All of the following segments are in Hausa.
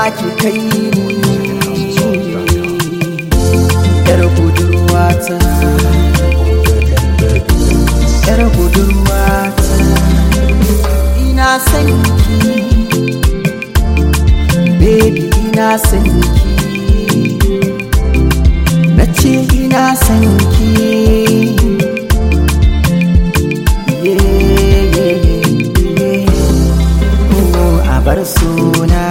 zaki kai ni yar budurwata yar budurwata ina san ki baby ina san ki na ce ina san ki yeah, yeah, yeah. Oh, a bar suna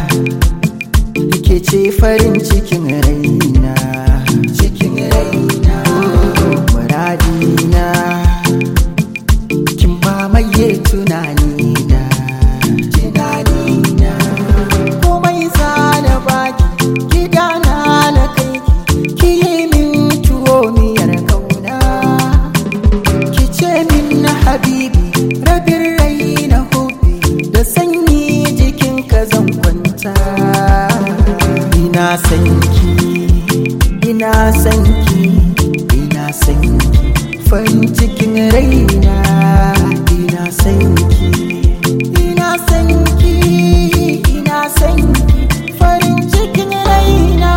ke ce farin cikin raina cikin raina oh, muradina kin mamaye tunanina tunanina komai zana baki gidana na kai ki yi min tuwo miyar kauna ki ce min na habibi rabin rai na hobi da sanyi jikin ka zan kwanta ina san ki ina san ki ina san ki farin cikin raina ina san ki ina san ki ina san ki farin cikin raina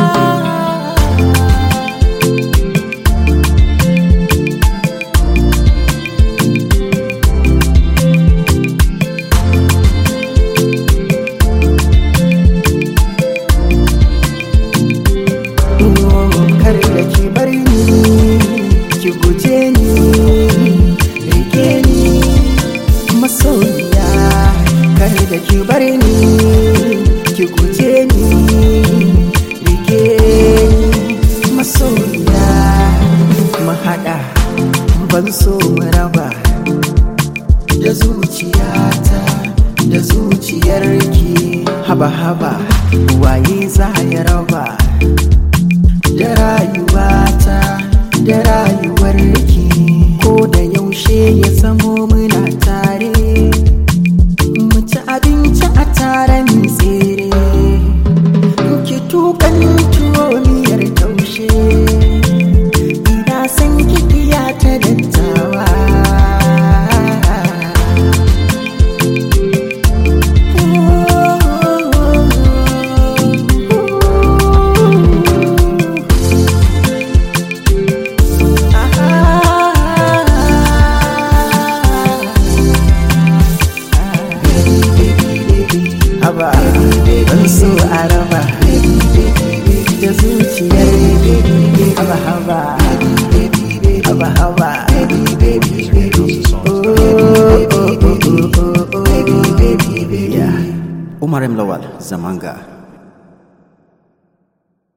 kar da ki bar ni ki guje ni rike ni masoyiya kar da ki bar ni ki guje ni rike ni masoyiya mu haɗa ban so mu raba da zuciyata da zuciyarki haba-haba waye za ya raba da rayuwata da rayuwarki ko da yaushe ya zamo muna tare mu ci abinci a tare mu tsere ki tukan tuwo miyar taushe ina san kikiya ta dattawa haba ban so a raba da zuciyar haba haba haba haba Umar M. Lawal, Zamanga.